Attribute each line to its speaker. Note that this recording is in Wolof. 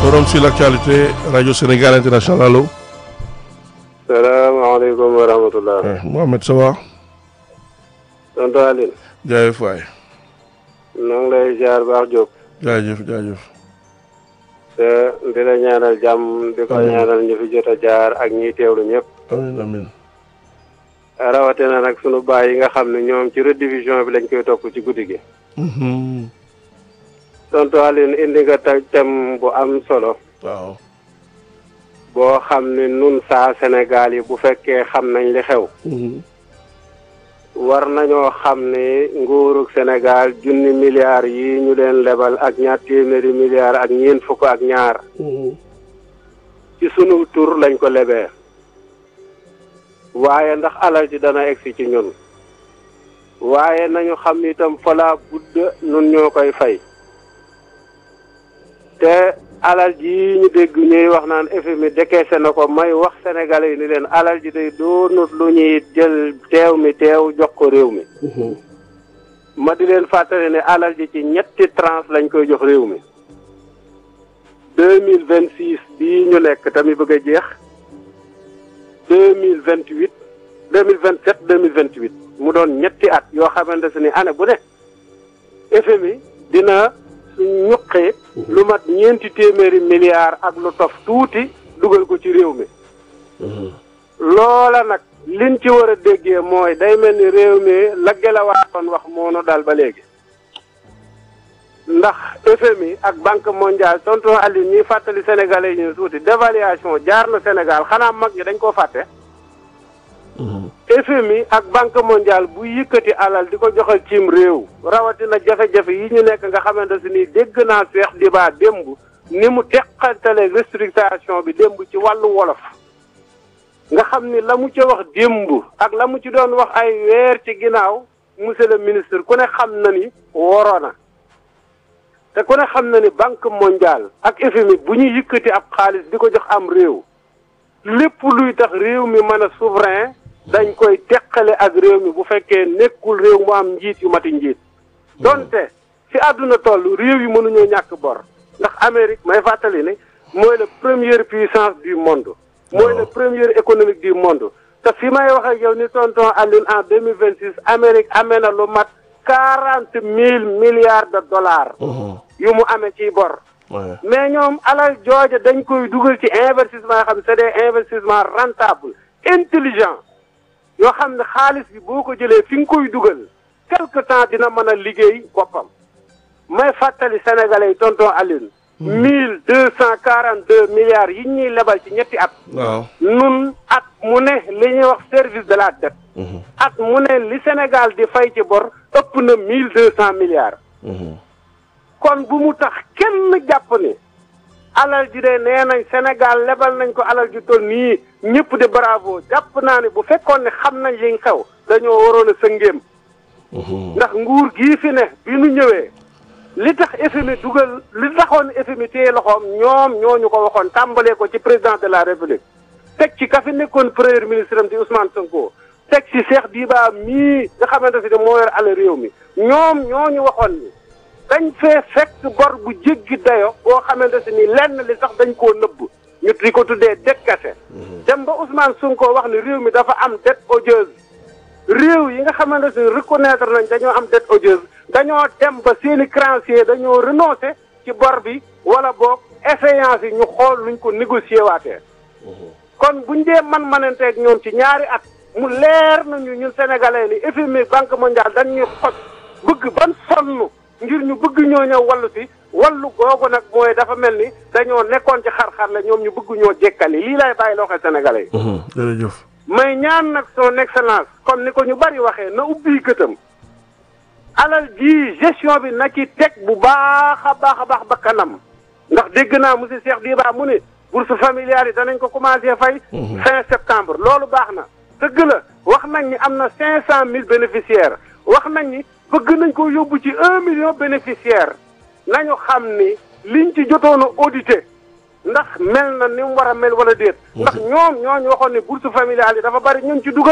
Speaker 1: Forum sur l'actualité Radio Sénégal International allo.
Speaker 2: salaamaaleykum wa rahmatulah.
Speaker 1: Mohamed ça va.
Speaker 2: tonton Aline.
Speaker 1: jaajëf waay.
Speaker 2: ñoo ngi lay ziar baax Diop.
Speaker 1: jaajëf jaajëf.
Speaker 2: te di la ñaanal jàmm di ko
Speaker 1: Amiin.
Speaker 2: ñaanal ñu fi jot a jaar ak ñiy teewlu ñëpp.
Speaker 1: amiin amiin.
Speaker 2: rawatina nag sunu baay yi nga xam ne ñoom ci rediffusion bi lañ koy topp ci guddi gi.
Speaker 1: Mhm.
Speaker 2: tonton Aline indi nga ta thème bu am solo.
Speaker 1: waaw.
Speaker 2: boo xam ne nun saa Sénégal yi bu fekkee xam nañ li xew.
Speaker 1: Mhm.
Speaker 2: war nañoo xam ne nguurug Sénégal junni milliards yi ñu leen lebal ak ñaar téeméeri milliards ak ñeent fukk ak ñaar.
Speaker 1: Mhm.
Speaker 2: ci sunu tur lañ ko lebee waaye ndax alal ji dana egsi ci ñun waaye nañu xam itam fala budd nun ñoo koy fay te alal ji ñu dégg ñuy wax naan FMI décaissé na ko may wax sénégalais yi ni leen alal ji day doonut lu ñuy jël teew mi teew jox ko réew mi
Speaker 1: Mhm.
Speaker 2: ma di leen fàttali ne alal ji ci ñetti tranche lañ koy jox réew mi deux mille vingt six bii ñu nekk tamit bëgg a jeex deux mille vingt huit deux mille vingt sept deux mille vingt huit mu doon ñetti at yoo xamante ne année bu ne FMI dina ñuqi lu mat ñeenti téeméeri milliards ak lu tof tuuti dugal ko ci réew mi
Speaker 1: Mhm.
Speaker 2: loola nag liñ ci war a déggee mooy day mel ni réew mi la gelawaatoon wax moonu daal ba léegi ndax FMI ak banque mondiale tonton Aliou ñuy fàttali sénégalais yi ñu tuuti dévaluation jaar na Sénégal xanaa mag ñi dañ koo fàtte
Speaker 1: Mhm.
Speaker 2: FMI ak banque mondiale bu yëkkati alal di ko joxal cim réew rawatina jafe-jafe yi ñu nekk nga xamante si ni dégg naa Cheikh Diba démb ni mu teqantale restructuration bi démb ci wàllu wolof nga xam ni la mu ca wax démb ak la mu ci doon wax ay weer ci ginnaaw monsieur le ministre ku ne xam na ni woro na te ku ne xam na ni banque mondiale ak FMI bu ñu yëkkati ab xaalis di ko jox am réew lépp luy tax réew mi mën a souverain dañ koy teqale ak réew mi bu fekkee nekkul réew mu am njiit yu mati njiit donte fi àdduna toll réew yi mënuñoo ñàkk bor ndax Amérique may fàttali ne mooy la première puissance du monde mooy la première économique du monde te fi may wax ak yow ni tonton Aline en deux mille vingt six Amérique amee na lu mat quarante mille milliards de dollars
Speaker 1: Mhm.
Speaker 2: yu mu amee ciy bor
Speaker 1: Ouais.
Speaker 2: mais ñoom alal jooja dañ koy dugal ci investissement yoo xam ne c'est des investissements rentables intelligents yoo xam ne xaalis bi boo ko jëlee fi nga koy dugal quelque temps dina mën a liggéey boppam may fàttali sénégalais yi tonton Alioune mille deux cent quarante deux milliards yi ñuy lebal ci ñetti at
Speaker 1: waaw.
Speaker 2: nun at mu ne li ñuy wax service de la dette
Speaker 1: Mhm.
Speaker 2: at mu ne li Sénégal di fay ci bor ëpp na mille deux cent milliards
Speaker 1: Mhm.
Speaker 2: kon bu mu tax kenn jàpp ni alal ji de nee nañ Sénégal lebal nañ ko alal ji toll nii ñëpp de bravo jàpp naa ne bu fekkoon ne xam nañ li xew dañoo waroon a sëngéem
Speaker 1: Mhm.
Speaker 2: ndax nguur gii fi ne bi nu ñëwee li tax FMI dugal li taxoon FMI téye loxoom ñoom ñooñu ko waxoon tàmbalee ko ci président de la république teg ci ka fi nekkoon premier ministre am di Ousmane Sonko teg ci Cheikh Diba mii nga xamante si ne moo yor alal réew mi ñoom ñooñu waxoon ni dañ fee fekk bor bu jéggi dayo boo xamante si ni lenn li sax dañ koo nëbb ñu di ko tuddee dette cachée dem ba Ousmane Sonko wax ni réew mi dafa am dette odieuse réew yi nga xamante ne reconnaître nañ dañoo am dette odieuse dañoo dem ba seeni créanciers dañoo renoncer ci bor bi wala boog échéance yi ñu xool luñ ko négocier waatee kon buñ dee man mananteeg ñoom ci ñaari at mu leer nañu ñun sénégalais ni FMI banque mondiale dañ ñuy xoj bëgg ban sonn ngir ñu bëgg ñoo ñëw wallu si wallu googu nag mooy dafa mel ni dañoo nekkoon ci xar-xar la ñoom ñu bëgg ñoo jekkali lii lay bàyyi loo xam sénégalais yi
Speaker 1: Mhm. jërëjëf.
Speaker 2: may ñaan nag son excellence comme ni ko ñu bari waxee na ubbi gëtam alal ji gestion bi na ci teg bu baax a baax a baax ba kanam ndax dégg naa monsieur Cheikh Diba mu ne bourse familiale yi danañ ko commencé fay fin septembre loolu baax na dëgg la wax nañ ni am na cinq cent mille bénéficiaires wax nañ ni bëgg nañ ko yóbbu ci un million bénéficiaires nañu xam ni liñ ci jotoon a audité ndax mel na ni mu war a mel wala déet ndax ñoom ñooñu waxoon ne bourse familiale yi dafa bari ñun ci dugal